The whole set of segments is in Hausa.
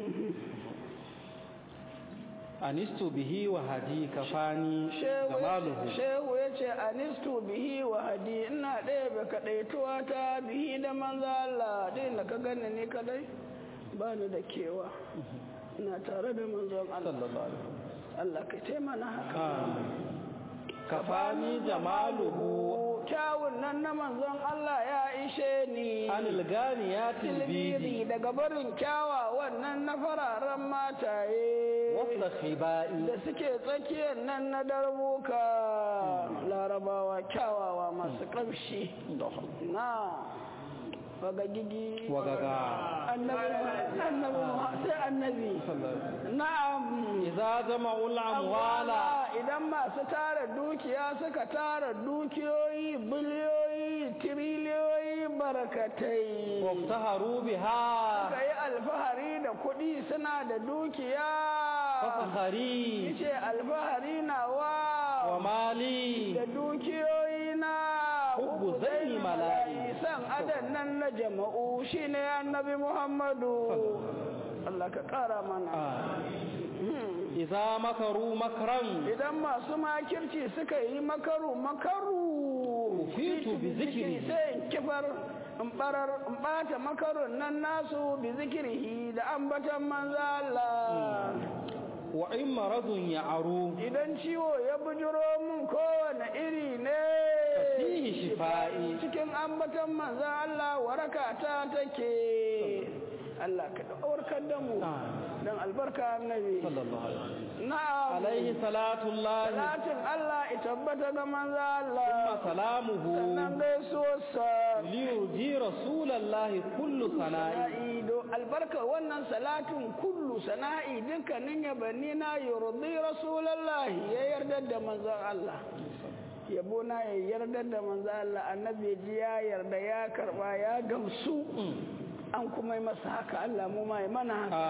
anistu bihi wa hadi kafani shehu jamaluhu shehu ya ce anistu bihi wa hadi ina ɗaya bai kaɗaituwa ta bihi da manzo Allah dai da ka gani ni kadai ba ni da kewa ina tare da manzon Allah sallallahu alaihi Allah ka taimana haka wasallam kafani jamaluhu kyawun nan na manzon Allah ya ishe ni anil ganiyatil tilbiri bidi daga barin kyawa wannan na fararen mataye wasa khibai da suke tsakiyar nan na darbuka larabawa kyawawa masu ƙamshi na wagagigi wagaga annabi annabi sai annabi na'am idza jama'ul amwala Amma idan masu tara dukiya suka tara dukiyoyi biliyoyi tiriliyoyi barkatai waftaharu biha suka yi alfahari da kuɗi suna da dukiya fakhari ce alfahari na wa wa mali da dukiyoyi na Hubbu zai mala'i. san adan nan na jama'u shine annabi muhammadu Allah ka ƙara mana idza makaru makran idan masu makirci suka yi makaru makaru Ufitu bi zikiri. sai in kifar in barar in bata makarun nan nasu bi zikirihi da ambatan manzo Allah wa in maradun ya'aru idan ciwo ya bujiro mun kowane iri ne fihi shifa'i cikin ambatan manzo Allah waraka ta take Allah ka warkar da mu dan albarka annabi sallallahu alaihi wasallam na'am alaihi salatu llahi Salatin Allah ita tabbata ga manzo Allah thumma salamuhu sannan gaisuwarsa liyurji rasulallahi kullu sana'i sana'i do albarka wannan salatin kullu sana'i dukkanin yabanni na yurdi rasulullahi ya yarda da manzo Allah yabo na ya yarda da manzo Allah annabi ji ya yarda ya karba ya gamsu an kuma yi masa haka Allah mu ma yi mana haka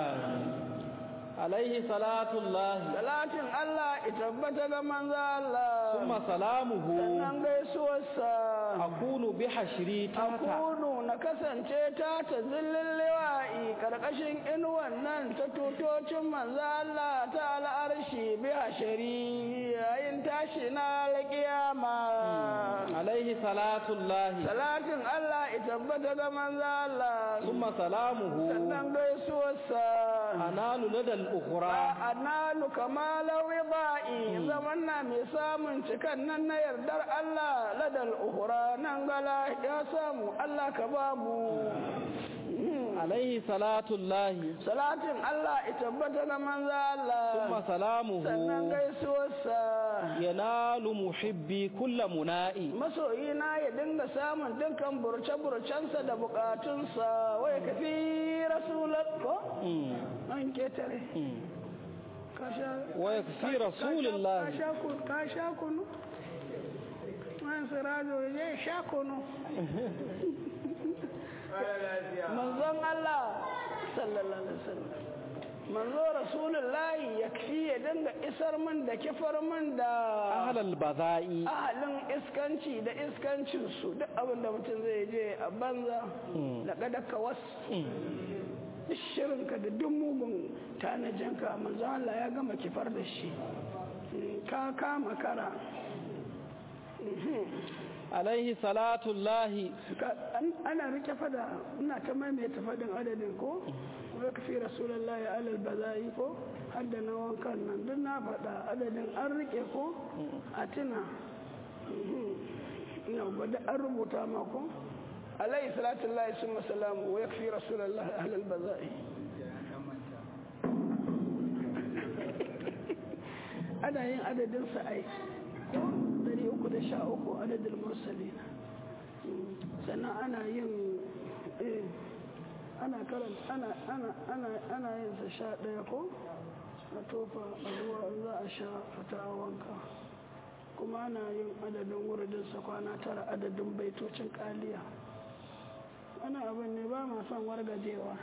alaihi salatu llahi salatin Allah ita tabbata ga manzo Allah thumma salamuhu sannan gaisuwarsa akunu bi hashri tata akunu na kasance ta ta zillin liwa'i karkashin inuwan nan ta tutocin manzo Allah ta al'arshi bi hashari yayin tashi na alƙiyama alaihi salatu llahi salatin Allah ita tabbata ga manzo Allah thumma salamuhu sannan gaisuwarsa analu ladal ukhra analu kamala wiba'i zaman na mai samun cikan nan na yardar Allah ladal uhura nan gala ya samu Allah ka babu alaihi salatu llahi salatin Allah ita tabbata ga manzo thumma Allah salamuhu sannan gaisuwarsa yanalu muhibbi kulla muna'i masoyina ya dinga samun dukkan burce-burcensa da bukatunsa wai ka fi rasulat ko an ketare ka sha wa yakfi rasulillahi ka sha ku- ka sha kunu man sirajo ya sha kunu manzon Allah sallallahu alaihi wasallam manzo rasulullahi yakfi ya dinga isar min da kifar min da ahlal baza'i ahalin iskanci da iskancinsu duk abin da mutum zai je a banza da kadaka wasu duk shirinka da duk mugun tanajinka manzo Allah ya gama kifar da shi ka kama kara alaihi salatu llahi Ka- an- ana rike fada ina ta maimaita fadin adadin ko wai ka fi rasulullahi alal bazai ko hadda na wankan nan duk na faɗa adadin an rike ko a tuna ina gwada an rubuta ma ko alayhi salatu lahi summa salamu wa yakfi rasulullahi alal bazai ana yin adadin sa'ai ko 313 adadin mursalina sannan ana yin eh, ana karanta ana ana ana ana yin sa sha ɗaya ko a tofa a ruwa in za a sha fita a wanka kuma ana yin adadin wuridin sa kwana tara adadin baitocin kaliya ana abin ne ba ma son wargajewa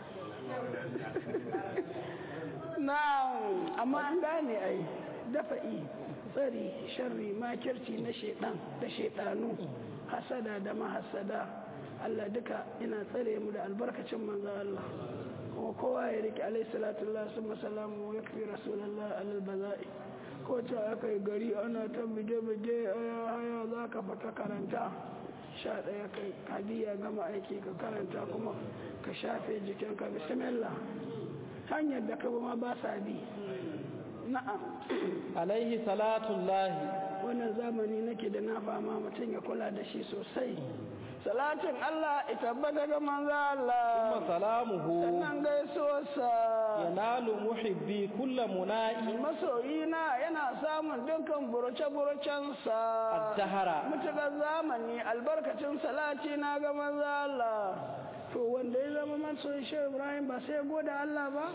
na amma an gane ai dafa'i tsari sharri makirci na shaidan da shaidanu hasada da mahasada Allah duka ina tsare mu da albarkacin manzo Allah kuma kowa ya rike alaihi salatu Allah sun masalamu ya fi rasulallah alal baza'i ko ce aka yi gari ana ta bige-bige aya haya za ka fata karanta sha ɗaya kai hadiya gama aiki ka karanta kuma ka shafe jikinka bismillah hanyar da ka ma ba sa bi na'am alaihi salatullahi wannan zamani nake da na fama mutum ya kula da shi sosai salatin Allah ita tabbata ga manzo Allah kuma salamuhu sannan gaisuwarsa yanalu muhibbi kulla muna'i masoyina yana samun dukkan burace-buracensa addahara mutukar zamani albarkacin salati na ga manzo Allah to wanda ya zama masoyin shehu Ibrahim ba sai goda Allah ba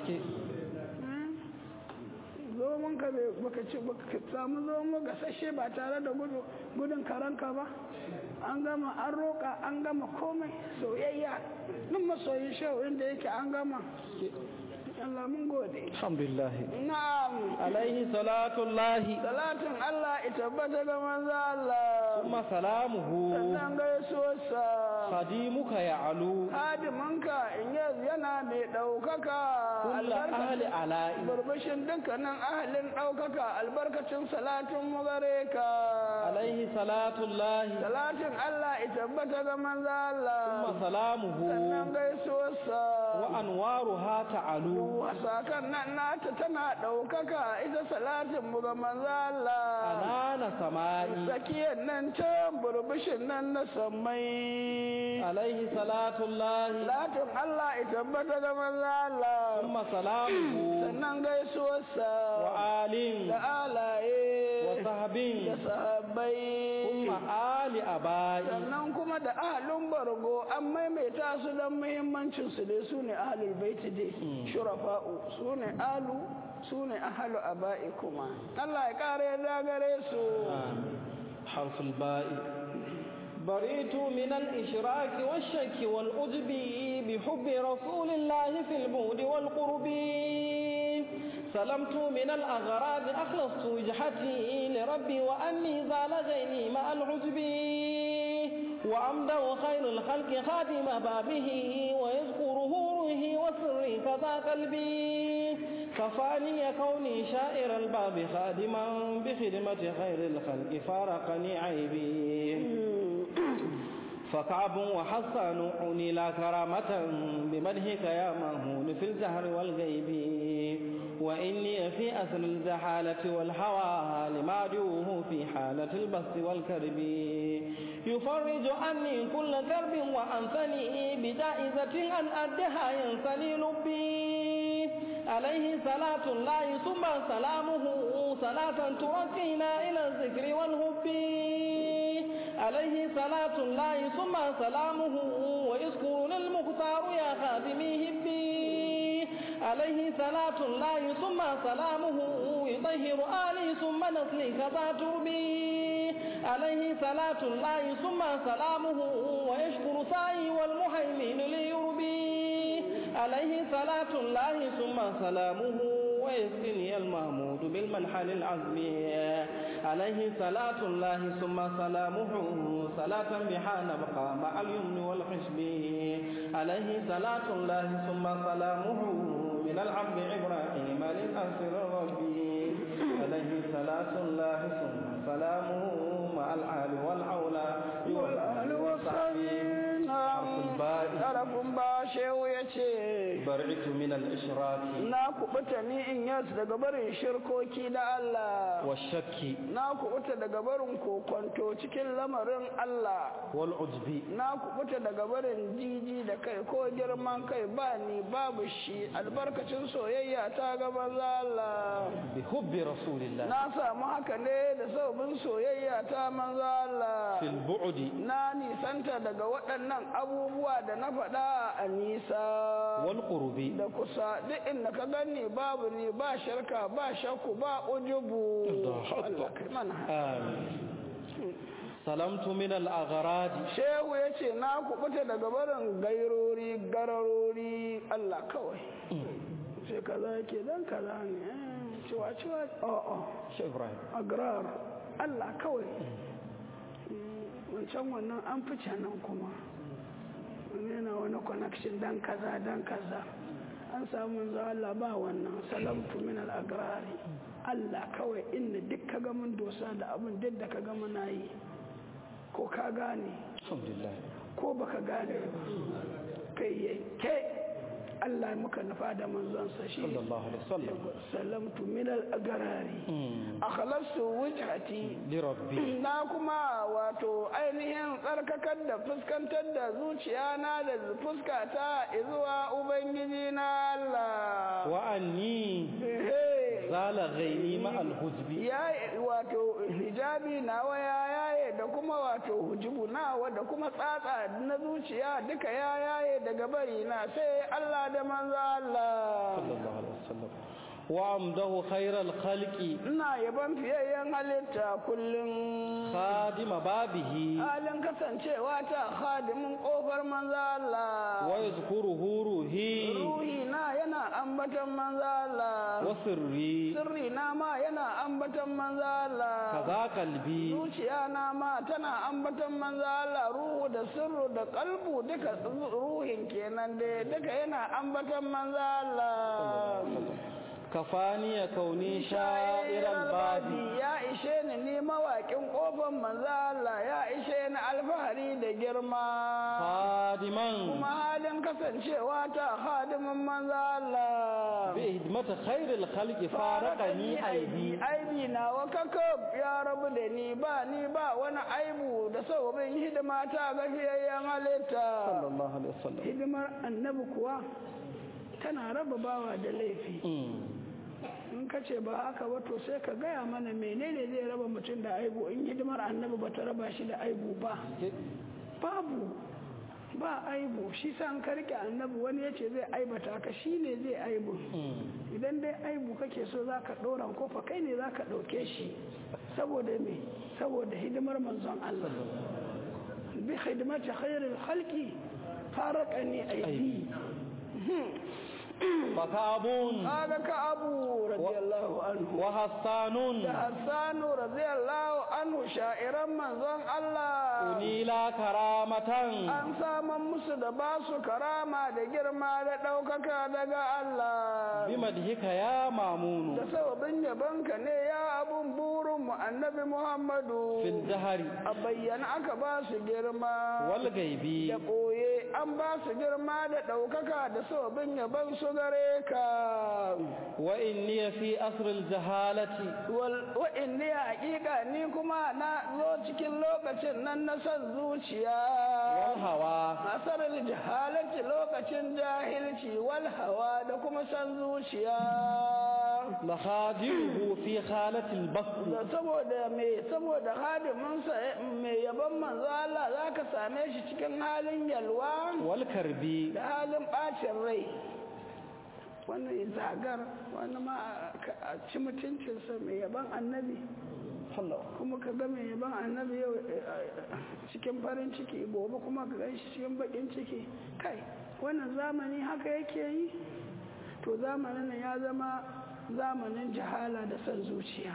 zomon ka bai baka ci baka samu zomo gasashe ba tare da gudun karanka ba an gama an roƙa an gama komai soyayya nan masoyin shehu inda yake an gama Allah mun gode alhamdulillah na'am alaihi salatullahi salatin Allah ita tabbata ga manzo Allah kuma salamuhu sannan gaisuwarsa khadimuka ya'lu hadimanka in yana mai ɗaukaka kulla ahli ala'i burbushin dukkanin ahalin ɗaukaka albarkacin salatin mu gare ka alaihi salatullahi salatin Allah ita tabbata ga manzo Allah kuma salamuhu sannan gaisuwarsa wa anwaruha ta'alu wasakan nan nata tana ɗaukaka ita salatin mu ga manzo Allah anana sama'i tsakiyar nan can burbushin nan na sammai alaihi salatullahi salatin Allah ita tabbata ga manzo Allah kuma salamuhu sannan gaisuwarsa wa alin da alaye wa da sahabin sahabbai kuma ali abai sannan kuma da ahalin bargo an maimaita su don muhimmancin su dai su ne ahalul baiti dai shurafa'u su ne alu su ne ahalu aba'i kuma Allah ya kare da gare su حرف الباء بريت من الإشراك والشك والأجب بحب رسول الله في البعد والقرب سلمت من الأغراض أخلصت وجهتي لربي وأني زال غيني مع العجب وأمده خير الخلق خادم بابه ويذكره روحي وسري كذا قلبي كفاني كوني شائر الباب خادما بخدمة خير الخلق فارقني عيبي فكعب وحسن عني لا كرامة بمدحك يا مهون في الزهر والغيب وإني في أسر الزحالة والهوى لما جوه في حالة البسط والكرب يفرج عني كل كرب وأنثني بجائزة أن أدها ينسني لبي عليه صلاة الله ثم سلامه صلاة تركينا إلى الذكر والهب عليه صلاة الله ثم سلامه ويذكرنا المختار يا خادمي هبي عليه صلاة الله ثم سلامه يطهر آلي ثم نسلي كذا تربي عليه صلاة الله ثم سلامه ويشكر سعي والمهيمن ليربي عليه صلاة الله ثم سلامه ويسقني المحمود بالمنحل العزمي عليه صلاة الله ثم سلامه صلاة بها نبقى مع اليمن والحسب عليه صلاة الله ثم سلامه من العبد إبراهيم للأسر ربي عليه صلاة الله ثم سلامه مع الآل والعولى والآل والصحبه Tarafin ba shehu ya ce, برعت من الإشراك Na kubuta ni in yasu daga barin shirkoki da Allah, والشك na kubuta daga barin kokonto cikin lamarin Allah, والعجب na kubuta daga barin jiji da kai ko girman kai ba ni babu shi albarkacin soyayya ta gaba Allah. بحب رسول الله Na samu haka ne da saubin soyayya ta manzo Allah. في البعد Na nisanta daga waɗannan abubuwa da na faɗa a nisa. والقرب da kusa duk inda ka gani babu ni ba shirka ba shakku ba ujubu Allah kai mana آمين سلمت من الأغراض shehu ya ce na kubuta daga barin gairori gararori Allah kawai sai kaza yake dan kaza ne eh, ciwa ciwa a'a شيخ إبراهيم agrar Allah kawai Mm, wancan wannan an fice nan kuma wani yana wani connection dan kaza dan kaza an samu manzo Allah ba wannan salamtu min al-agrari Allah kawai inda duk ka ga mun dosa da abin duk da ka ga muna yi ko ka gane alhamdulillah ko baka gane ba kai yanke Allah muka nufa da manzonsa shi sallallahu alaihi wasallam salamtu min al-agrari akhlasu wajhati li rabbi na kuma wato ainihin tsarkakar da fuskantar da zuciya na da fuskata zuwa ubangiji na Allah wa anni Ehe. zala ghaini ma al-hujbi ya wato hijabi nawa ya yaye da kuma wato hujubu nawa da kuma tsatsa na zuciya duka ya yaye daga bari na sai Allah da manzo Allah sallallahu alaihi wasallam wa amdahu khairal khalqi ina yaban fiyayyen halitta kullum khadima babihi halin kasancewa ta khadimin kofar manzo Allah wa yazkuruhu ruhi ruhi na yana ambatan manzo Allah wa sirri sirri na ma yana ambatan manzo Allah kaza qalbi zuciya na ma tana ambatan manzo Allah ruhu da sirru da kalbu duka ruhin kenan da duka yana ambatan manzo Allah kafani ya kauni sha'iral babi ya ishe ni ni mawaƙin ƙofar manzo Allah ya ishe ni alfahari da girma khadiman kuma halin kasancewa ta hadimin manzo Allah bi hidmati khairil khalqi faraqani aibi aibi na wa kakab ya rabu da ni ba ni ba wani aibu da sababin hidima ta ga fiyayyen halitta sallallahu alaihi wasallam hidimar annabi kuwa tana raba bawa da laifi in ka ce ba haka ba to sai ka gaya mana menene zai raba mutum da aibu in hidimar annabi ba ta raba shi da aibu ba babu ba aibu shi sa an karke annabi wani ya ce zai aibata ka shi ne zai aibu idan dai aibu kake so za ka ɗora kofa kai ne za ka ɗauke shi saboda me saboda hidimar manzon Allah bi hidimati khairil khalqi faraqani aidi fakabun kaga ka abu radiyallahu anhu wa hassanun da hassanu radiyallahu anhu sha'iran manzon Allah unila karamatan an saman musu da ba su karama da girma da ɗaukaka daga Allah bi madhika ya mamunu da sababin yabonka ne ya abun burin mu annabi Muhammadu fil dahari a bayyana aka ba su girma wal gaibi da ɓoye an ba su girma da ɗaukaka da sababin yabon su gare ka wa inni fi asril jahalati wa inni haƙiƙa ni kuma na zo cikin lokacin nan na son zuciya wal hawa asarar jahalci lokacin jahilci wal hawa da kuma son zuciya mahadiruhu fi khalatil basr da saboda me saboda hadiminsa mai yaban manzo Allah zaka same shi cikin halin yalwa wal karbi da halin bacin rai wani zagar wani ma a ci mutuncinsa mai yaban annabi kuma ka ga mai yaban annabi yau cikin farin ciki gobe kuma ka gan shi cikin bakin ciki kai wannan zamani haka yake yi to zamanin nan ya zama zamanin jahala da son zuciya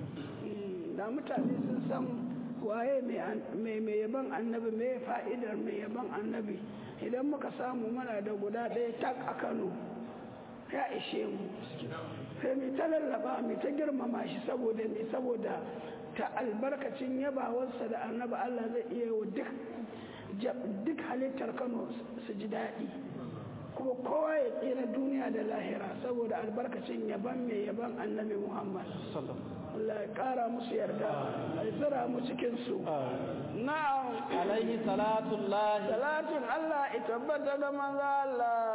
da mutane sun san waye mai yaban annabi mai fa'idar mai yaban annabi idan muka samu mana da guda ɗaya tak a kano ya ishe mu sai mai ta lallaba mai ta girmama shi saboda mai saboda ta albarkacin yabawarsa da annabi Allah zai iya wa duk halittar Kano su ji daɗi kuma kowa ya tsira duniya da lahira saboda albarkacin yaban mai yaban annabi Muhammad Allah ya ƙara musu yarda ya tsira mu cikin su na'am alaihi salatullahi salatun Allah ya tabbata ga manzo Allah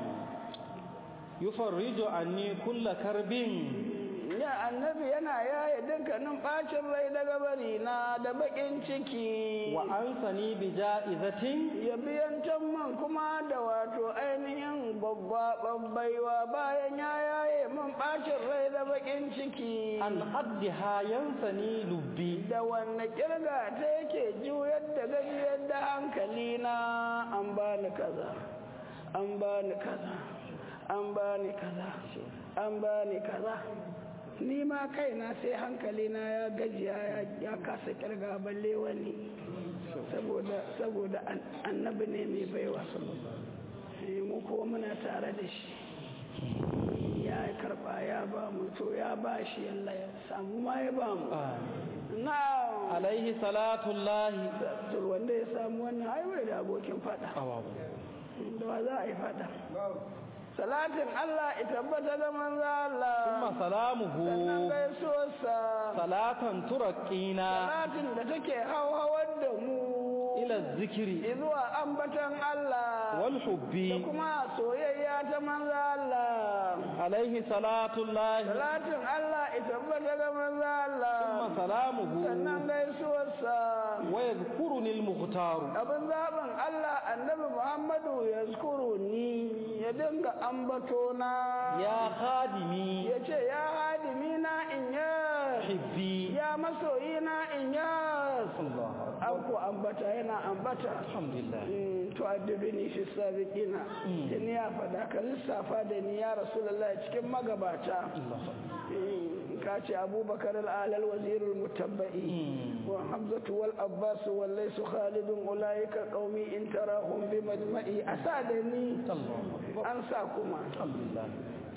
yufarriju anni kulla karbin ya annabi yana yaye dukkanin bacin rai daga bari na da bakin ciki wa ansani bi ja'izatin ya biyantan man kuma da wato ainihin babba babbaiwa bayan ya yaye man bacin rai da bakin ciki an haddiha yansani lubbi da wanne kirga ta yake juyar da gajiyar da hankali na an bani kaza an bani kaza an bani kaza an bani kaza ni ma kaina sai hankali na ya gajiya ya kasa kirga balle wani saboda saboda annabi ne mai baiwa mu kuma muna tare da shi ya karba ya ba mu to ya ba shi yalla ya samu ma ya ba mu na alaihi salatullahi to wanda ya samu wannan ai bai da abokin fada da wa za a yi fada salatin Allah ya tabbata da manzo Allah kuma salamuhu sannan gaisuwarsa salatan turaqina salatin da take hauhawar da mu ila zikiri zuwa ambatan Allah wal da hubbi kuma soyayya ta manzo Allah alaihi salatullahi salatin Allah ya tabbata da manzo Allah kuma salamuhu sannan gaisuwarsa wa yadhkuruni al-mukhtaru abin zaɓin Allah annabi Muhammadu ya zukuru ni ya dinga ambato na ya khadimi ya ce ya hadimi na in ya hibbi ya masoyi na in ya Allah an ku ambata yana ambata alhamdulillah Mm, to addini fi sabiqina da ni ya faɗa ka lissafa da ni ya rasulullah cikin magabata Allah Mm, ka ce abubakar al'alal wazirul mutabba'i وحمزة والأباس والليس خالد أولئك قومي إن تراهم بمجمعي أسادني Allah أنساكما alhamdulillah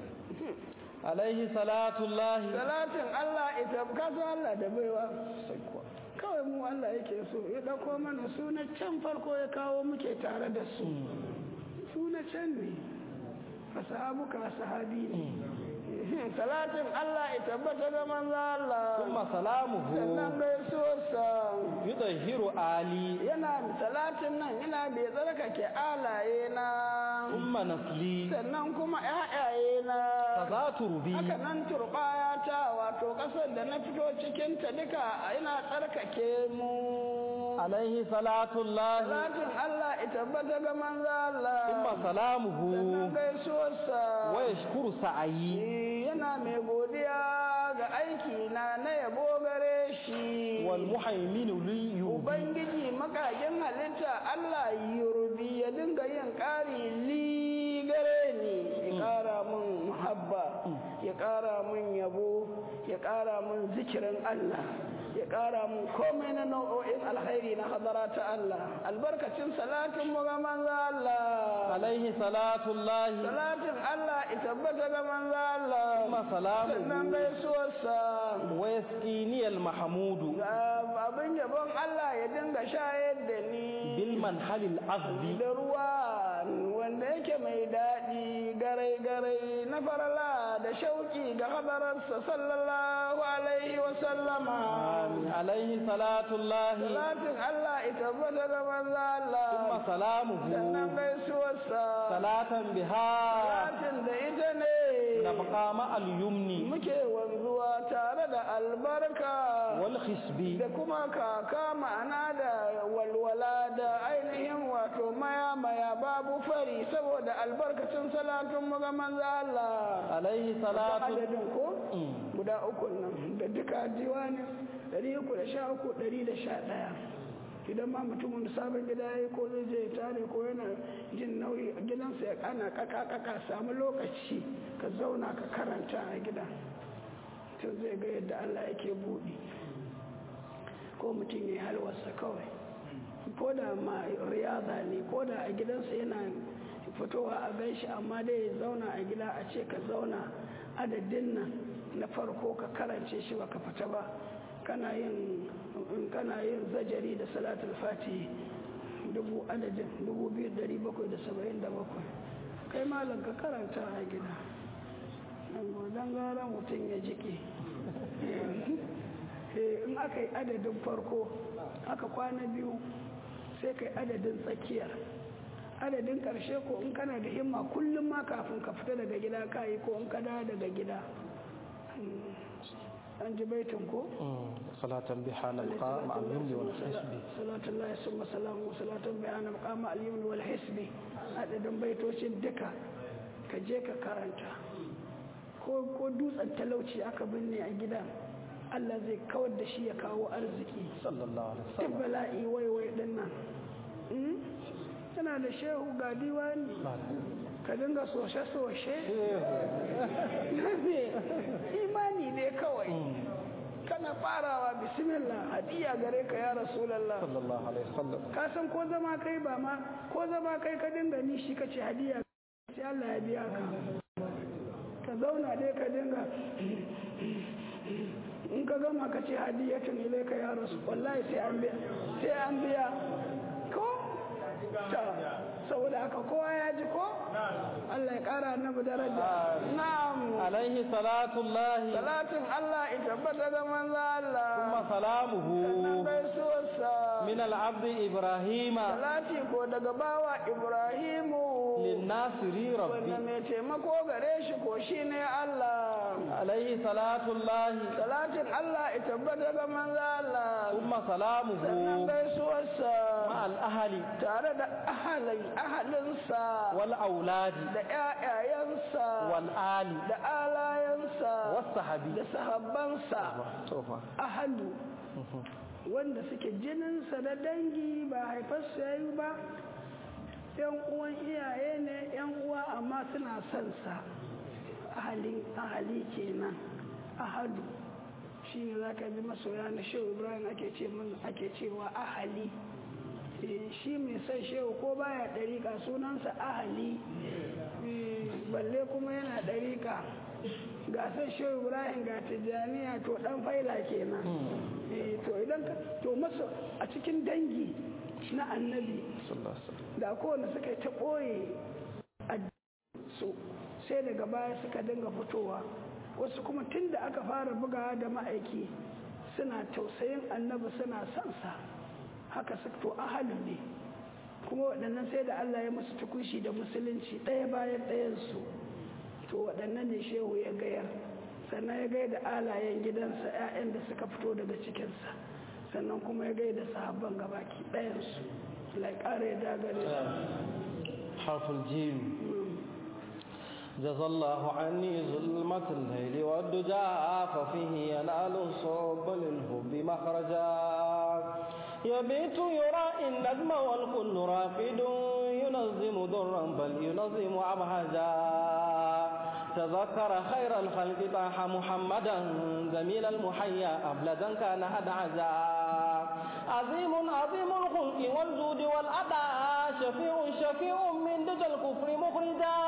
alaihi salatullahi salatin Allah ita kasu Allah da baiwa kawai mu Allah yake so ya ɗauko mana suna can farko ya kawo muke tare da su suna can ne fasahabuka sahabi ne salatin Allah ita tabbata da manzo Allah kuma salamuhu sannan gaisuwarsa yudahhiru ali yana salatin nan yana bai tsarkake alaye na umma nasli sannan kuma ƴaƴaye na fazatu rubi haka nan turbaya ta wato ƙasar da na fito cikin ta duka ina tsarkake mu alaihi salatullahi salatin Allah ita tabbata ga manzo Allah kuma salamuhu sannan gaisuwarsa wa yashkuru sa'ayi yana mai godiya ga aiki na na yabo gare shi wal muhaiminu li yubi Ubangiji makagin halitta Allah yurbi ya dinga yin ƙari li gare ni ya ƙara mun muhabba ya ƙara mun yabo ya ƙara mun zikirin Allah ya ƙara mun komai na nau'o'in alkhairi na hadara ta Allah albarkacin salatin mu ga manzo Allah alaihi salatullahi salatin Allah ya tabbata ga manzo Allah kuma sannan salamuhu gaisuwarsa wa yasqini al mahmudu ga abin yabon Allah ya dinga shayar da ni bil manhalil azbi da ruwa wanda yake mai daɗi garai-garai na farala da shauki ga hadararsa sallallahu alaihi wa sallama alaihi salatullahi salatin Allah ita tabbata da manzo Allah kuma salamuhu sannan gaisuwarsa salatan biha salatin da ita ne nabqa ma al yumni muke wanzuwa tare da albarka wal khisbi da kuma kaka ma'ana da walwala da ainihin wato maya maya babu fari saboda albarkacin salatun mu ga manzo Allah alaihi salatu adadin ko Mm. guda uku nan da duka diwani ɗari uku da sha uku ɗari da sha ɗaya idan ma mutumin da sabon gida ya yi ko zai je ya tare ko yana jin nauyi a gidansa ya kana kaka kaka samu lokaci ka zauna ka karanta a gida to zai ga yadda Allah yake buɗi ko mutum ya yi halwarsa kawai ko da ma riyada ne ko da a gidansa yana fitowa a ganshi amma dai ya zauna a gida a ce ka zauna adadin nan na farko ka karance shi ba ka fita ba kana yin in kana yin zajari da salatul fati dubu adadin dubu biyu dari bakwai da saba'in da bakwai kai malam ka karanta a gida don gara mutum ya jike in aka yi adadin farko aka kwana biyu sai kai adadin tsakiyar adadin karshe ko in kana da himma kullum ma kafin ka fita daga gida ka yi ko in ka dawo daga gida an ji baitin ko salatan biha nalqa ma al yumni wal hisbi salatu Allah summa salamu salatan bayan maqama al yumni wal hisbi adadin baitocin duka ka je ka karanta ko ko dutsen talauci aka binne a gidan Allah zai kawar da shi ya kawo arziki sallallahu alaihi duk wasallam bala'i waiwai din nan tana da shehu ga diwani ka dinga soshe-soshe imani ne kawai kana farawa bismillah hadiya gare ka ya rasulallah sallallahu alaihi wasallam ka san ko zama kai ba ma ko zama kai ka dinga nishi ka ce hadiya sai Allah ya biya ka zauna dai ka dinga in ka gama ka ce hadiyatun ilaika ya rasu wallahi sai an biya sai an biya ko ta saboda haka kowa ya ji ko Allah ya kara annabi daraja na'am alaihi salatullahi salatin Allah ya tabbata da manzo Allah kuma salamuhu sannan gaisuwarsa min al-abd ibrahima salati ko daga bawa Ibrahimu lin-nasiri rabbi wanda mai taimako gare shi ko shine Allah alaihi salatullahi salatin Allah ya tabbata da manzo Allah kuma sannan salamuhu gaisuwarsa ma al-ahli tare da ahalai ahalinsa wal auladi da ƴaƴayensa wal ali da alayensa was sahabi da sahabbansa tofa ahalu wanda suke jininsa da dangi ba haifarsa ya yi ba yan uwan iyaye ne yan uwa amma suna son sa ahalin ahali kenan ahadu shi ne za ka bi masoya na shehu ibrahim ake ce min ake cewa ahali Eh, shi mai son shehu ko baya ɗariƙa sunansa ahali Eh, balle kuma yana ɗariƙa ga son shehu ibrahim ga tijjaniya to ɗan faila kenan Eh, to idan ka to masa a cikin dangi na annabi da kowane suka yi ta ɓoye su sai daga baya suka dinga fitowa wasu kuma tun da aka fara bugawa da ma'aiki suna tausayin annabi suna son sa haka su to ahalu ne kuma waɗannan sai da Allah ya musu tukushi da musulunci ɗaya bayan ɗayansu to waɗannan ne shehu ya gayar sannan ya gaya da alayen gidansa 'ya'yan da suka fito daga cikinsa sannan kuma ya gaya da sahabban gabaki ɗayansu Allah ya ƙara ya dagare حرف الجيم جزى الله عني ظلمة الليل والدجى ففيه ينال الصوب للهب مخرجا يبيت يرى النجم والكل راقد ينظم ضرا بل ينظم أبهجا تذكر خير الخلق طاح محمدا جميل المحيا أبلدا كان أدعجا عظيم عظيم الخلق والجود والأداء شفيع شفيع من دجى الكفر مخرجا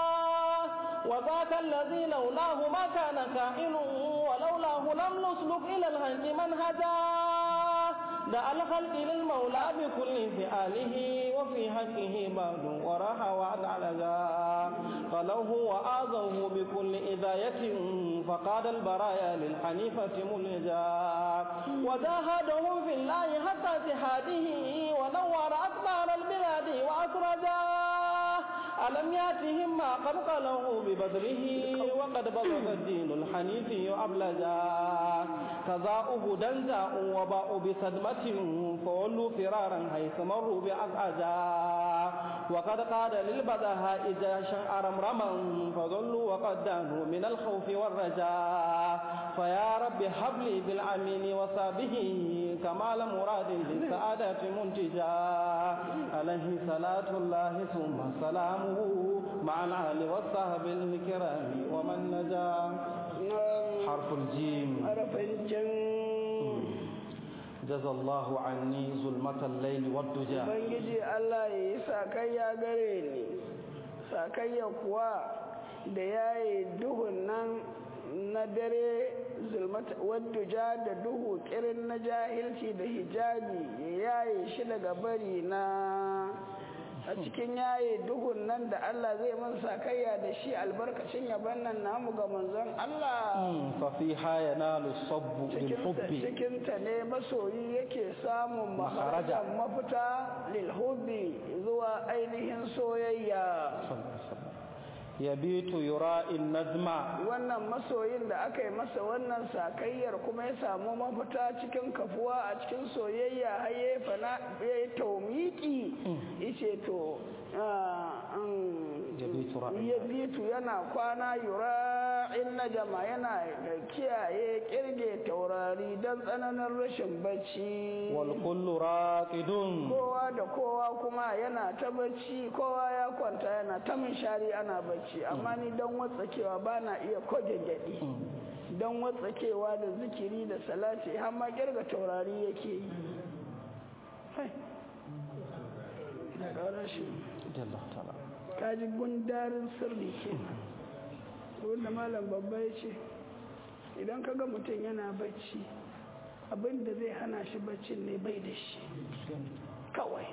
وذاك الذي لولاه ما كان كائن ولولاه لم نسلك إلى الهج منهجا دعا الخلق للمولى بكل فعاله وفي حقه بعد وراح وعد علجا قالوه وآذوه بكل إذاية فقاد البرايا للحنيفة ملجا وجاهدهم في الله حتى جهاده ونور أكبر البلاد وأسرجا ألم ياتهم ما قد قالوا ببدره وقد بلغ الدين الحنيفي أبلجا كذاؤه دنجا وباءوا بصدمة فولوا فرارا حيث مروا بأزعجا وقد قاد للبدهاء جاشا أرمرما فظلوا وقد دانوا من الخوف والرجاء فيا رب هب لي بالعمين وصابه كمال مراد للسعادة منتجا عليه صلاة الله ثم سلامه مع الآل والصحب الكرام ومن نجا حرف الجيم harafin jan جزى الله عني ظلمة الليل والدجى ubangiji Allah ya yi sakayya gare ni sakayya kuwa da ya yi duhun nan na dare zulmata wadduja da duhu kirin na jahilci da hijabi ya yaye shi daga bari na a cikin yaye duhun nan da Allah zai man sakayya da shi albarkacin yaban nan namu ga manzon Allah ففيها ينال الصب cikinta بالحب cikinta ne masoyi yake samun Makaraja. maharajan mafita lilhubbi zuwa ainihin soyayya يبيت يراء النجم wannan masoyin da aka yi masa wannan sakayyar kuma ya samu mafita cikin kafuwa a cikin soyayya har ya yi fana ya yi taumiki ice to ah, mm, يبيت رأي ya bitu yana kwana yura in najama yana da kiyaye kirge taurari don tsananin rashin bacci والكل راقد kowa da kowa kuma yana ta bacci kowa ya kwanta yana ta shari ana bacci amma ni don watsakewa ba na iya ko gyangyaɗi don watsakewa da zikiri da salati har ma kirga taurari yake yi Hai. Da ƙara shi. جل الله تعالى kaji gundarin sirri kenan wanda malam babba ya ce idan ka ga mutum yana bacci abin da zai hana shi baccin ne bai da shi kawai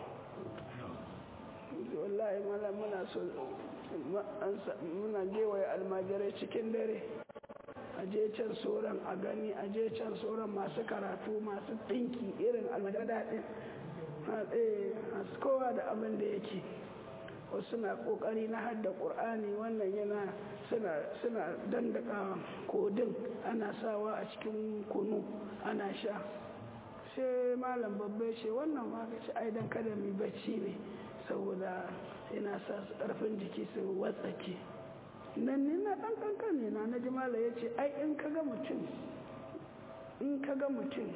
wallahi malam muna so muna gewaye almajirai cikin dare a je can sauran a gani a je can sauran masu karatu masu ɗinki irin almajirai daɗin kowa da abin da yake wasu na ƙoƙari na hadda ƙur'ani wannan yana suna dandaka kodin ana sawa a cikin kunu ana sha sai malam babba ce wannan ma ce ai dan kada mu bacci ne saboda yana sa su ƙarfin jiki su watsake nan ni na ɗan ƙanƙan na na ji malam ya ce ai in ka ga mutum in ka ga mutum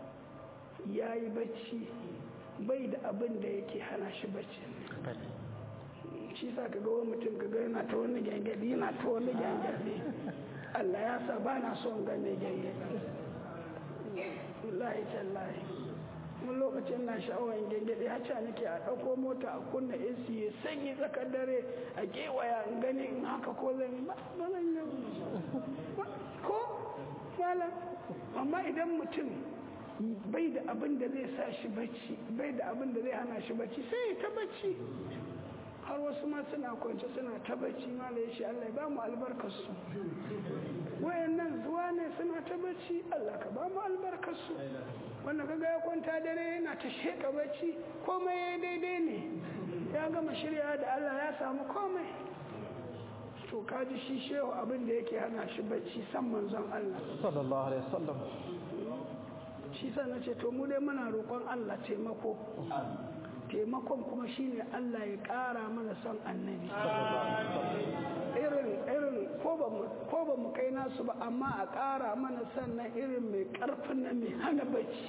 ya yi bacci bai da abin da yake hana shi bacci shi sa ka ga wani mutum ka ga yana ta wani gyangyaɗi yana ta wani gyangyaɗi Allah ya sa ba na son ga mai gyangyaɗi wallahi tallahi mun lokacin na sha'awar gyangyaɗi hacca nake a ɗauko mota a kunna AC ya sanyi tsakar dare a gewaya in gani in haka ko zan ba zan yi ko malam amma idan mutum bai da abin da zai sa shi bacci bai da abin da zai hana shi bacci sai ta bacci har wasu ma suna kwance suna ta bacci ma da yashi Allah ya ba mu albarkarsu wayannan zuwa ne suna ta bacci Allah ka ba mu albarkarsu wanda kaga ya kwanta dare yana ta sheka bacci komai ya daidai ne ya gama shirya da Allah ya samu komai to kaji shi shehu abin da yake hana shi bacci san manzon Allah sallallahu alaihi wasallam shi sa na ce to mu dai muna roƙon Allah taimako taimakon kuma shine Allah ya ƙara mana son annabi irin irin ko ba mu kai nasu ba amma a ƙara mana sannan irin mai ƙarfin na mai hana bacci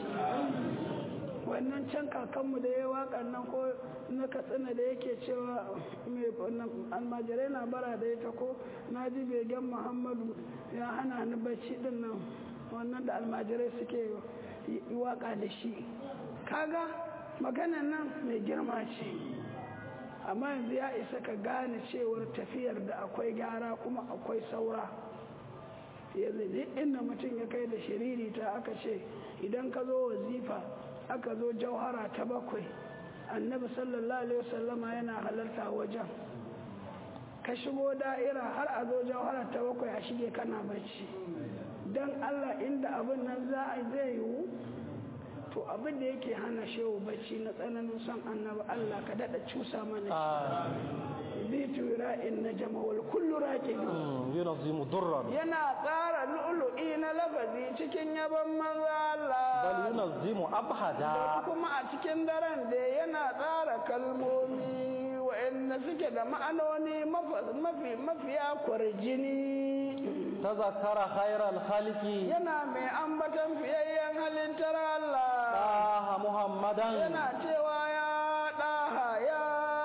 wannan can kakanmu da ya waƙan nan ko na katsina da yake cewa mai almajirai na bara da ita ko na ji begen muhammadu ya hana ni bacci din nan wannan da almajirai suke waƙa da shi kaga maganan nan mai girma ce amma yanzu ya isa ka gane cewar tafiyar da akwai gyara kuma akwai saura yanzu duk inda mutum ya kai da shiriri ta aka ce idan ka zo wazifa aka zo jauhara ta bakwai annabi sallallahu alaihi wasallama yana halarta wajen ka shigo da'ira har a zo jauhara ta bakwai a shige kana bacci don allah inda abin nan za a zai yiwu to abin da yake hana shehu bacci na tsananin son annabi Allah ka dada cusa mana shi bitu ra'in na jama'ul kullu raqib yunzimu durran yana tsara lu'lu'i na lafazi cikin yaban manzo Allah bal yunzimu abhada kuma a cikin daren da yana tsara kalmomi wa'anda suke da ma'anoni mafi mafiya kwarjini tazakara khairal khaliqi yana mai ambatan fiyayyen halittar Allah daha muhammadan yana cewa ya daha ya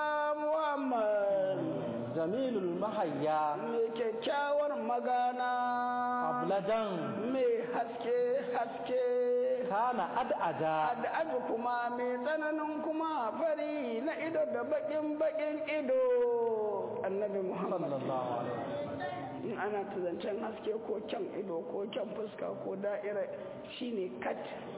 Muhammad jamilul mahayya mai kyakkyawar magana abladan mai haske haske kana ad'ada ad'adu kuma mai tsananin kuma fari na ido da bakin bakin ido annabi Muhammad sallallahu alaihi in ana zancen haske ko kyan ido ko kyan fuska ko da'ira shine kat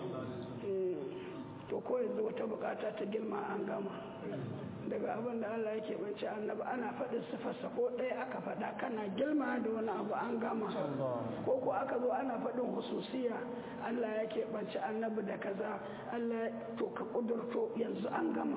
to ko yanzu wata bukata ta girma an gama daga abin da Allah yake bance annabi ana faɗin sifarsa ko ɗaya aka faɗa kana girma da wani abu an gama ko ko aka zo ana faɗin hususiya Allah yake bance annabi da kaza Allah to ka kudurto yanzu an gama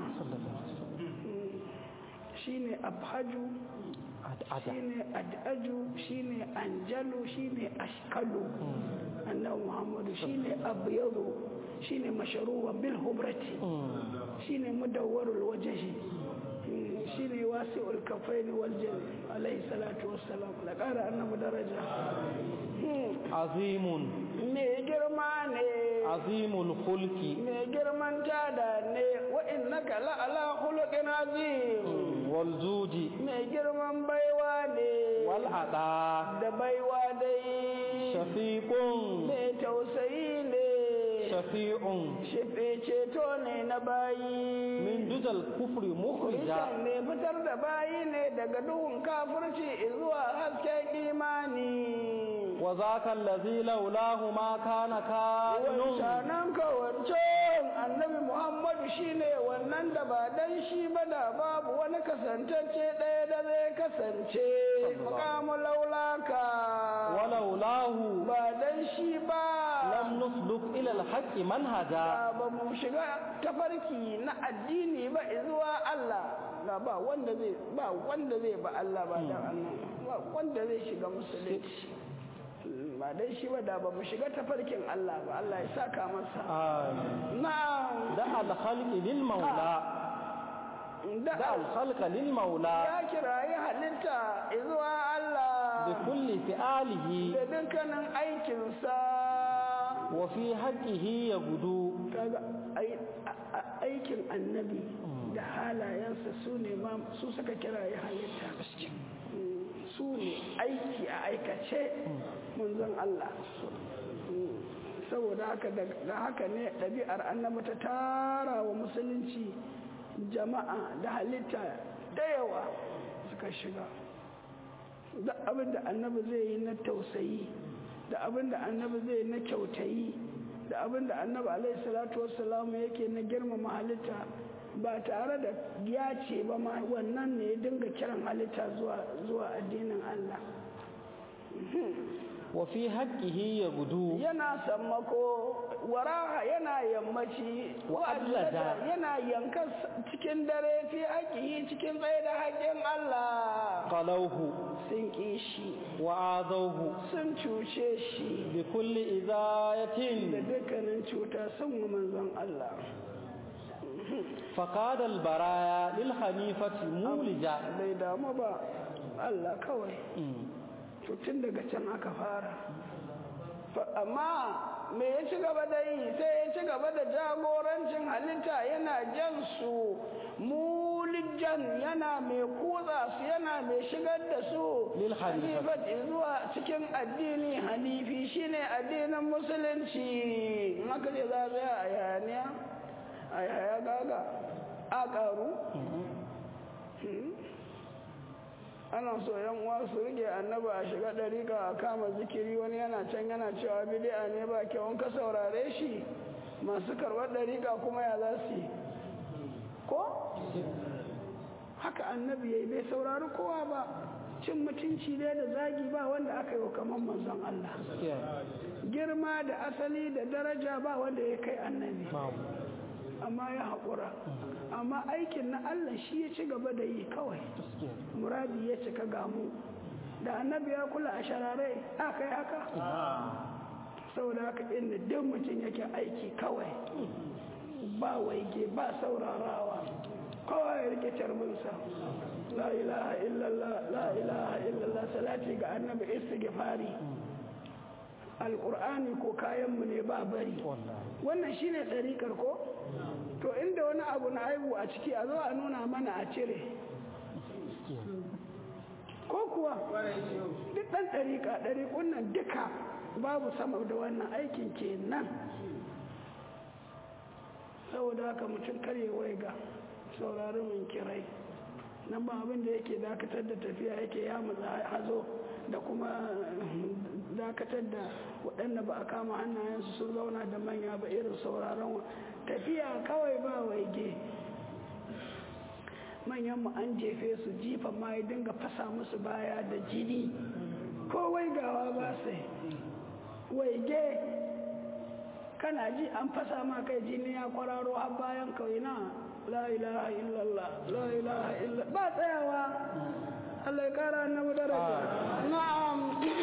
shine abhaju shine ad'aju shine anjalu shine ashkalu annabi muhammadu shine abyadu shine mashruwa bil hubrati shine mudawwarul wajhi shine wasi'ul kafaini wal jami alayhi salatu wassalam la qara annabi daraja azimun me girma ne azimul khulqi me girman tada ne wa innaka la ala khuluqin azim wal judi me girman baiwa ne wal ada da baiwa dai shafiqun me tausayi ne shafi'un Shefe ceto ne na bayi. min dudal kufri mukhrija Krishan ne fitar da bayi ne daga duhun kafirci zuwa hasken imani. wa zaka allazi laulahu ma kana kainun Wancanan kawancen annabi Muhammadu shine wannan da ba dan shi ba da babu wani kasantacce ɗaya da zai kasance. Mukamu laulaka. wa laulahu Ba dan shi ba. lam nusluk ila alhaqqi manhaja ba mu shiga tafarki na addini ba zuwa Allah na ba wanda zai ba wanda zai ba Allah ba dan Allah ba wanda zai shiga musulunci ba dan shi ba da ba mu shiga tafarkin Allah ba Allah ya saka masa amin na'am da alkhalqi lil maula da da alkhalqa lil maula ya kirayi halitta zuwa Allah bi kulli fi'alihi da dukkanin aikinsa wa fi haqqihi yagudu kaga ai- a- a- aikin annabi da halayensa su ne ma su suka kira ya halitta Mm, su ne aiki a aikace manzon Allah Mm, saboda haka da da haka ne ɗabi'ar annabi ta tara wa musulunci jama'a da halitta da yawa suka shiga da abin da annabi zai yi na tausayi da abin da annabi zai yi na kyautayi da abin da annabi alaihi salatu wassalamu yake na girmama halitta ba tare da ya ce ba ma wannan ne ya dinga kiran halitta zuwa zuwa addinin Allah wa fi haqqihi yagudu yana sammako waraha yana yammaci Wa wa adlada. adlada yana yanka cikin dare fi haƙihi cikin tsaye da haƙƙin Allah qalawhu sun ƙi shi wa adawhu sun cuce shi bi kulli da idayatin dukkanin cuta sun wa manzon Allah faqad al baraya lil hanifati mulija bai damu ba Allah kawai Mm. to tun daga can aka fara Fa- amma me ya ci gaba da yi sai ya ci gaba da jagorancin halitta yana jan su mulijan yana mai kutsa su yana mai shigar da su Lil hanifati. hanifati zuwa cikin addini hanifi shine addinin musulunci in aka ce za a tsaya a yaniya a yaya gaga a ƙaru ana so yan uwa su rike annabi a shiga ɗariƙa a kama zikiri wani yana can yana cewa bidi'a ne ba kyau in ka saurare shi masu karɓar ɗariƙa kuma ya za su yi ko haka annabi ya yi bai saurari kowa ba cin mutunci ne da zagi ba wanda aka yi wa kamar manzon Allah Yeah. girma da asali da daraja ba wanda ya kai annabi Babu. amma ya haƙura amma aikin na Allah shi ya ci gaba da yi kawai Gaskiya. muradi ya cika gamu da annabi ya kula a sharare aka yi haka saboda haka inda duk mutum yake aiki kawai ba waige ba saurarawa kawai ya rike carbinsa la ilaha illallah la ilaha illallah salati ga annabi istighfari alqur'ani ko kayanmu ne ba bari Wallahi. wannan shine ɗariƙar ko to inda wani abu na aibu a ciki a zo a nuna mana a cire ko kuwa duk ɗan ɗariƙa ɗariƙun nan duka babu sama da wannan aikin kenan saboda haka mutum karye waiga saurari min kirai nan ba abin da yake dakatar da tafiya yake ya matsa hazo da kuma dakatar da waɗanda ba a kama hannayensu sun zauna da manya ba irin sauraron tafiya kawai ba waige manyan mu an jefe su jifa ma ya dinga fasa musu baya da jini ko waigawa ba sai waige kana ji an fasa ma kai jini ya kwararo har bayan kawai na la ilaha illallah la ilaha illallah ba tsayawa Allah ya kara annabi daraja na'am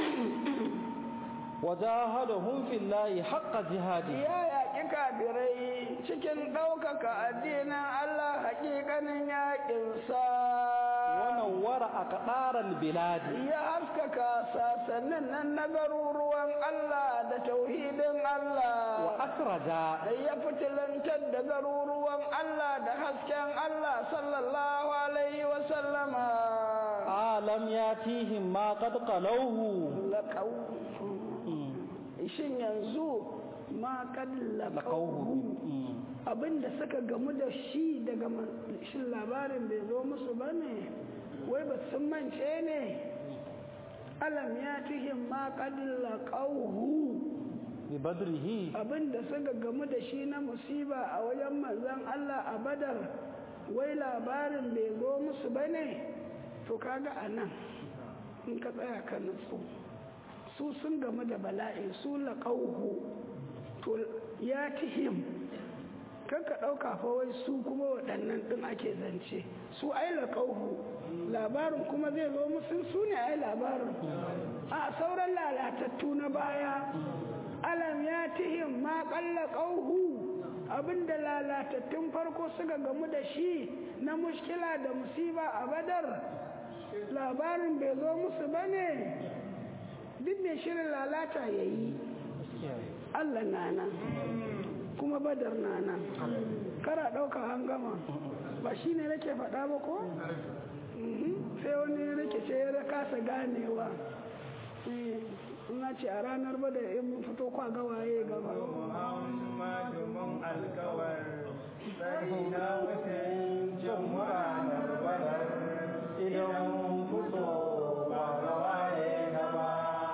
wajahadahum fillahi haqqa jihadi ya yaƙi kafirai cikin ɗaukaka addinin Allah haƙiƙanin yaƙinsa wa nawwara aqdaral biladi ya haskaka sasannin nan na garuruwan Allah da tauhidin wa Allah akhraja ya fitilantar da garuruwan Allah da hasken Allah sallallahu alaihi wa sallama alam yatihim ma qad qalawhu laƙau shin yanzu ma ma kad laqawhu abinda suka gamu da shi daga shin labarin bai zo musu bane wai ba sun mance ne alam ya tihim ma kad laqawhu bi badrihi abinda suka gamu da shi na musiba a wajen manzon Allah a badar wai labarin bai zo musu bane to kaga anan in ka tsaya ka nutsu su sun gamu da bala'i su laƙauhu to ya tihim kan ka ɗauka fa wai su kuma waɗannan ɗin ake zance su ai laƙauhu labarin kuma zai zo musu su ne ai labarin a sauran lalatattu na baya alam ya tihim ma ƙalla ƙauhu abinda lalatattun farko suka gamu da shi na mushkila da musiba a badar labarin bai zo musu ba ne duk mai shirin lalata ya yi allah na nan kuma badar na nan kara ɗauka hangama ba shi ne nake faɗa ba ko sai wani rikice ya kasa ganewa na ce a ranar ba da in fito kwa gawaye gaba idan fito ba gawaye gaba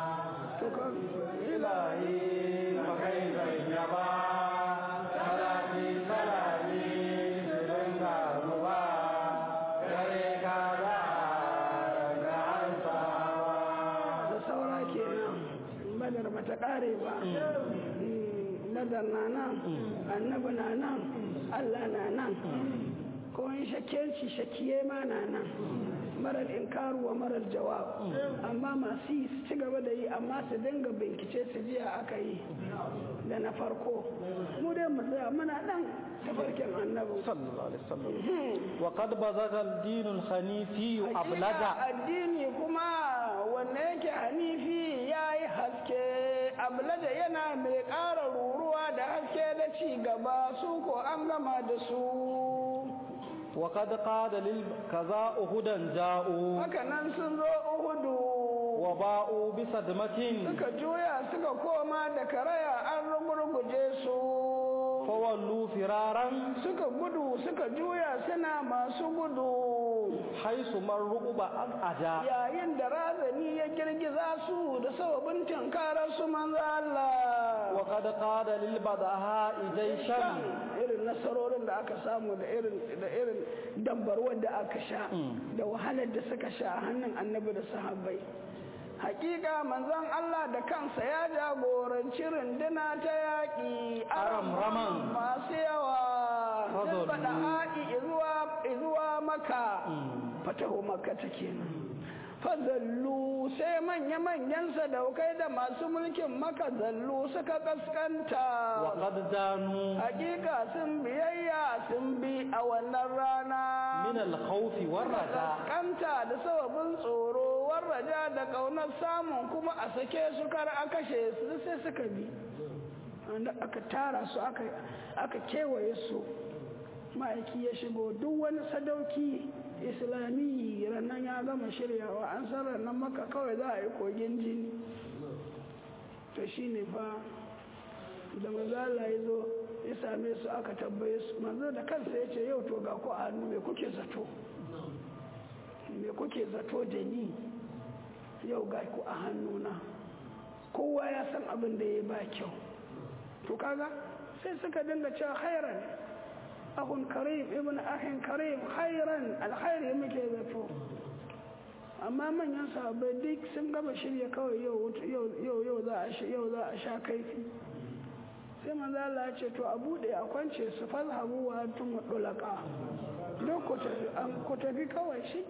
ilahi makai zan yaba salati salami shirin garuwa gare ka da ga hansawa da saura kenan badar bata kare ba badar na nan annabi na nan allah na nan ko in shakkenci shakkiye ma na nan marar inkaru wa marar jawab amma masu yi su ci gaba da yi amma su dinga bincike su jiya aka yi da na farko mu dai mu tsaya muna nan tafarkin annabi sallallahu alaihi wasallam wa qad bazaga ad-din al-hanifi ablaga addini kuma wanda yake hanifi yayi haske ablaga yana mai ƙara ruruwa da haske da ci gaba su ko an gama da su وقد قاد للكذا أهدا جاءوا haka nan sun zo uhudu وباءوا بصدمة suka juya suka koma da karaya an rugurguje su فولوا فرارا suka gudu suka juya suna masu gudu حيث من رقب أجا yayin da razani ya girgiza su da sababin tinkarar su manzo Allah وقد قاد للبدهاء جيشا irin nasarorin da aka samu da irin da irin dambarwar da aka sha da wahalar da suka sha a hannun annabi da sahabbai hakika manzon Allah da kansa ya jagoranci runduna ta yaƙi Aramraman. masu yawa Fadallu. faɗa haƙi izuwa maka fataho maka ta kenan fazallu sai manya-manyan sadaukai da masu mulkin maka zallu suka kaskanta وقد دانوا hakika sun biyayya sun bi a wannan rana من الخوف والرجاء kanta da sababin tsoro warraja da ƙaunar samun kuma a sake su kar a kashe su sai suka bi wanda aka tara su aka aka kewaye su ma'aiki ya shigo duk wani sadauki islami rannan ya gama shiryawa an san rannan maka kawai za a yi kogin jini to shine fa da manzala ya zo ya same su aka tambaye su manzo da kansa ya ce yau to ga ku a hannu me kuke zato me kuke zato da ni yau ga ku a hannuna kowa ya san abin da ya ba kyau to kaga sai suka dinga cewa khairan ahun karim ibn ahin karim khairan alkhairi muke zato amma manyan sahabbai duk sun gama shirya kawai yau yau yau za a yau za a sha kaifi sai manzo Allah ya ce to a bude a kwance su fazhabu wa antum dulaka don ku tafi an ku tafi kawai shi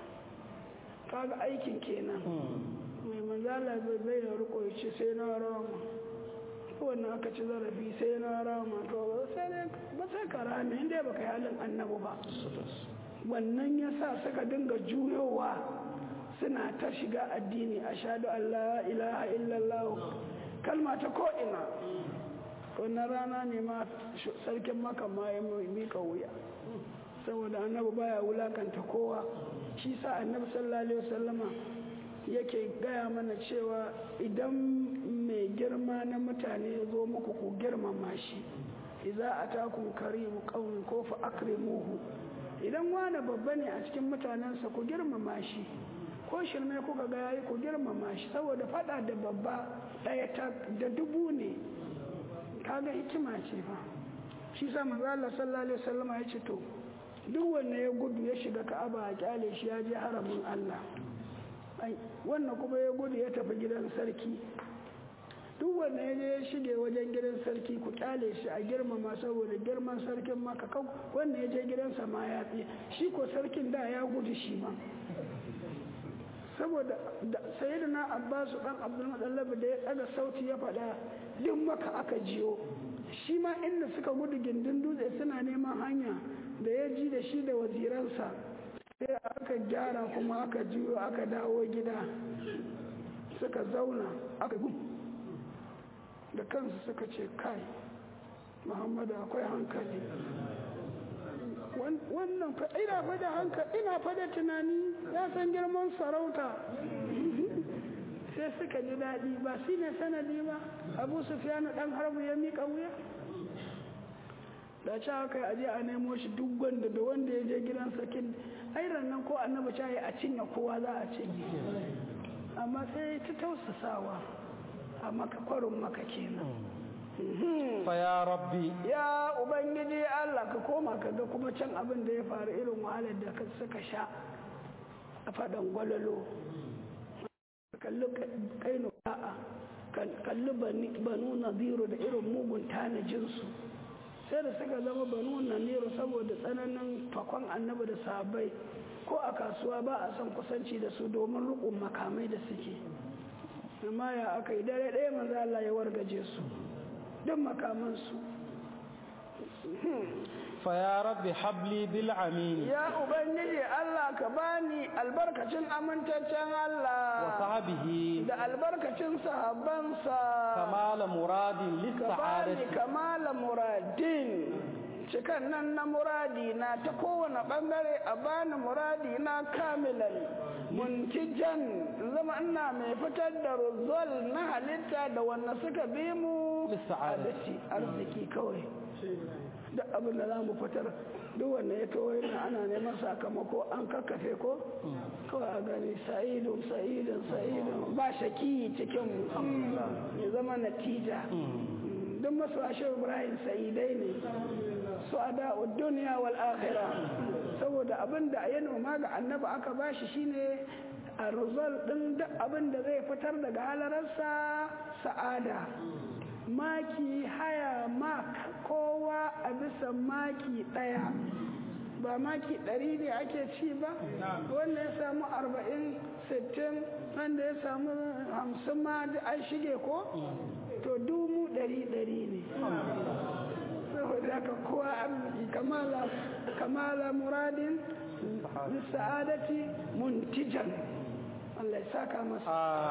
kaga aikin kenan mai manzo Allah bai bai da riko ya ce sai na rama wannan aka ci zarafi sai na rama to sai dai ba sai ka rame inda baka yi halin annabi ba wannan yasa suka dinga juyowa suna ta shiga addini ashhadu an la ilaha illallah kalma ta ko ina wannan rana ne ma sarkin maka ma ya mika wuya saboda annabi baya wulakanta kowa shi sa annabi sallallahu alaihi wasallama yake gaya mana cewa idan mai girma na mutane ya zo muku ku girmama shi iza a takun karimu ƙaunin ko fa akrimuhu idan wani babba ne a cikin mutanensa ku girmama shi ko shirme kuka ga yayi ku girmama shi saboda fada da babba ɗaya da dubu ne kaga hikima ce fa shi sa manzo Allah sallallahu alaihi wasallam ya ce to duk wanda ya gudu ya shiga Ka'aba a kyale shi ya je haramin Allah wannan kuma ya gudu ya tafi gidan sarki duk wanda ya je ya shige wajen gidan sarki ku kyale shi a girmama saboda girman sarkin maka kau wanda ya je gidansa ma ya tsaye shi ko sarkin da ya gudu shi ma saboda sayyidina abbasu dan abdul mutallab da ya daga sauti ya faɗa duk maka aka jiyo shi ma inda suka gudu gindin dutse suna neman hanya da ya ji da shi da waziransa sai aka gyara kuma aka juyo aka dawo gida suka zauna aka gum da kansu suka ce kai muhammadu akwai hankali wannan ina fada hankali ina fada tunani ya san girman sarauta sai suka ji daɗi ba shi ne sanadi ba abu sufiyanu ɗan harbu ya miƙa wuya da ci haka aje a nemo shi duk wanda da wanda ya je gidan sarkin airan nan ko annabi ta yi a cinye kowa za a cinye amma sai ta tausasawa a maka kwarin maka kenan fa ya rabbi ya ubangiji Allah ka koma ka ga kuma can abin da ya faru irin wahalar da suka sha a faɗan gwalalo kalli kainu ba'a kalli banu naziru da irin mugun tanajinsu sai da suka zama banu naziru saboda tsananin fakon annabi da sahabbai ko a kasuwa ba a son kusanci da su domin rukun makamai da suke amma ya aka yi dare ɗaya manzo Allah ya wargaje su duk makamansu fa ya rabbi habli bil amin ya ubangiji Allah ka bani albarkacin amintaccen Allah wa sahbihi da albarkacin sahabbansa kamala muradin lis ka bani sa'adati kamala muradin cikan nan na muradi na ta kowane bangare a bani muradi na kamilan muntijan zama ina mai fitar da ruzol na halitta da wanda suka bi mu Lissa'adati. arziki kawai duk abin da za mu fitar duk wanda ya to yana ana neman sakamako an kakkafe ko kawai a gani sa'idun sa'idun sa'idun ba shaki cikin mu ya zama natija duk masu ashe ibrahim sa'idai ne su a duniya wal akhira saboda abin da ya noma ga annabi aka bashi shine a result din duk abin da zai fitar daga halararsa sa'ada maki haya mak kowa a bisa maki ɗaya ba maki ɗari ne ake ci ba wanda ya samu arba'in sittin wanda ya samu hamsin ma duk an shige ko to dumu ɗari ɗari ne saboda haka kowa arziki kamala kamala muradin sa'adati muntijan Allah ya saka masa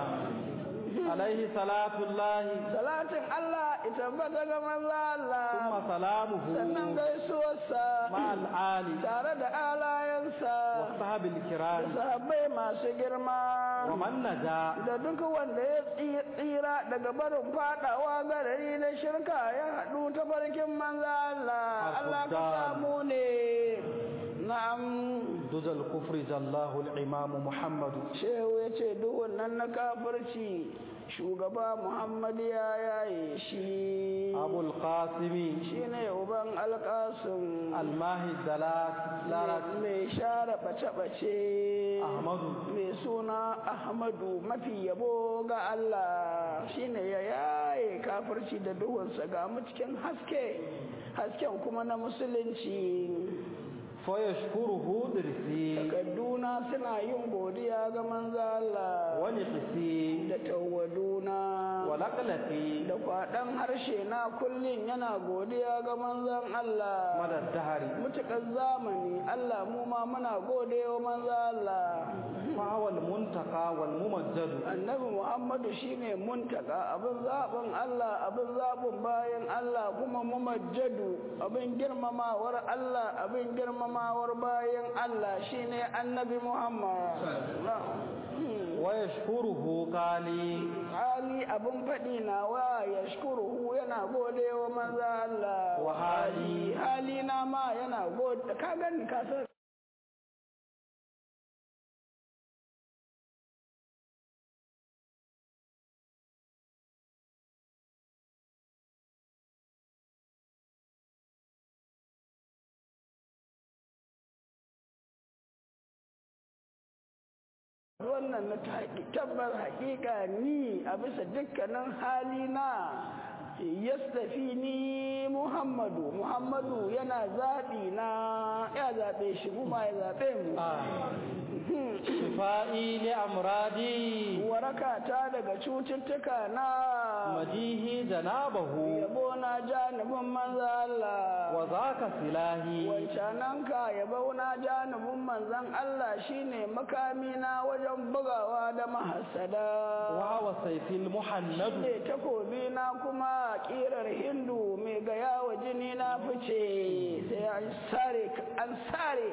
alaihi salatullahi salatin Allah ita bata ga manzo Allah thumma salamuhu sannan gaisuwarsa ma'al ali tare da alayansa wa sahbil kiram sahabbai masu girma wa man naja da duk wanda ya tsi- tsira daga barin fadawa garari na shirka ya haɗu ta farkin manzo Allah Allah ka samu ne na'am duzal kufri jallahu al-imam muhammadu shehu ya ce duk wannan na kafirci shugaba Muhammad ya yaye shi abul qasimi shine uban alƙasun almahi dalat larat mai share bace-bace ahmadu mai suna ahmadu mafi yabo ga Allah shine ya yaye kafirci da duhunsa ga mu cikin haske hasken kuma na musulunci fa yashkuruhu dirsi takadduna suna yin godiya ga manzo Allah wa nifsi da tawaduna wa laqlati da kwaɗan harshe na kullum yana godiya ga manzon Allah madad dahari mutukar zamani Allah mu ma muna gode wa manzo Allah fa wal muntaka wal mumajjad annabi Muhammadu shine muntaka abin zaɓin Allah abin zaɓin bayan Allah kuma mumajjadu abin girmamawar Allah abin girmamawar bayan Allah shine annabi Muhammad ويشكره قالي hali abin faɗi na wa ya shukuruhu yana gode wa maza Allah Wa hali. hali na ma yana gode ka gani ka san wannan na tabbar haƙiƙa ni a bisa dukkanin halina yastafi ni muhammadu muhammadu yana zaɓi na ya zaɓe shi mu ma ya zaɓe mu شفائي لأمراضي waraka ta daga cututtuka na مديه جنابه yabo na janibin manza Allah وذاك سلاهي wancananka yabo na janibin manzan Allah shine makamina wajen bugawa da mahassada وهو سيف المحند ne takobi na kuma kirar hindu mai gaya wa jini na fice sai an sare an sare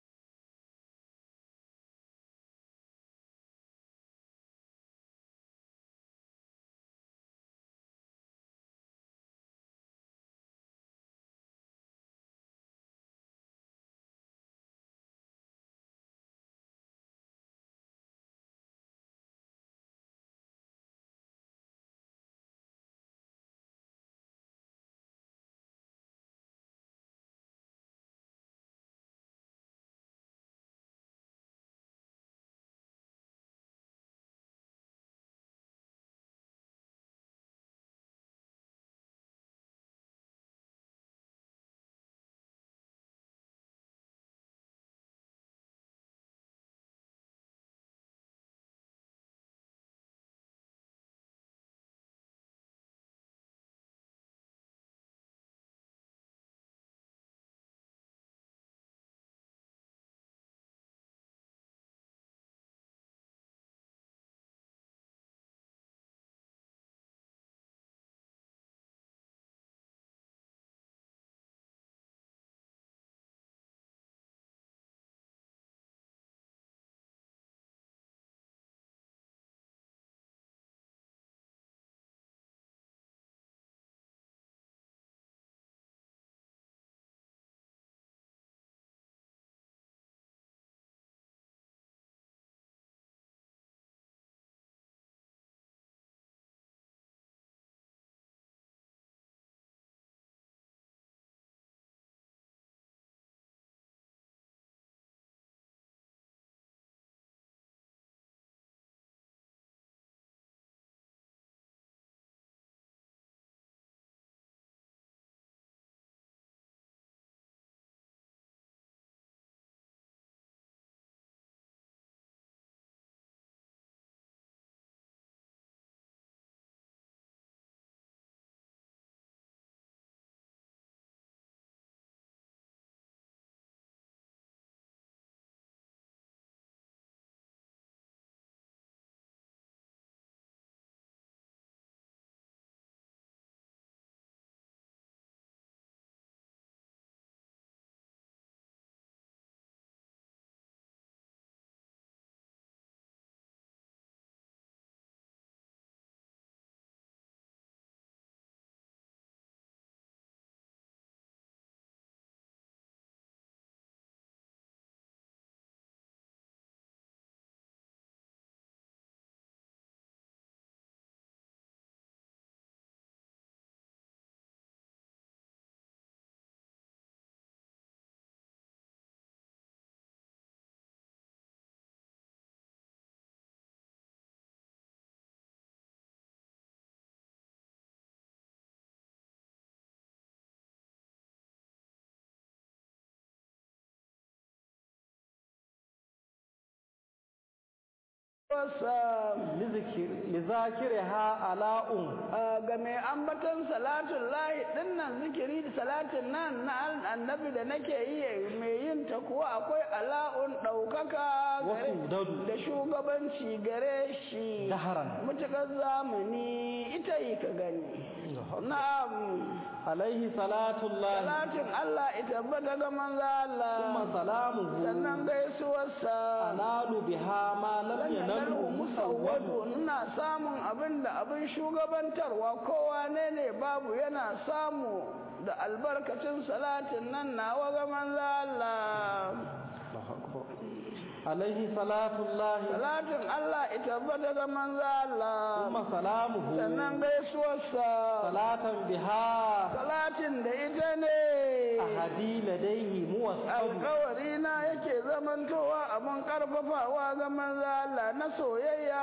lizakiriha ala'un ga mai ambaton salatun lahi dinnan zikiri da salatin nan na annabi da nake yi mai yin ta kuwa akwai ala'un ɗaukaka wasu dadu da shugabanci gare shi daharan mutukar zamani ta yi ka gani na'am alaihi salatullahi salatin Allah ita tabbata ga manzo Allah kuma salamuhu sannan gaisuwarsa analu biha ma lam yanalu musawwadu musawwadu ina samun abin da abin shugabantarwa kowa ne ne babu yana samu da albarkacin salatin nan nawa ga manzo Allah alaihi salatullahi salatin Allah ita tabbata ga manzo Allah kuma salamuhu sannan gaisuwarsa salatan biha salatin da ita ne ahadi ladaihi muwassabu alkawari na yake zamantowa abin karfafawa ga manzo Allah na soyayya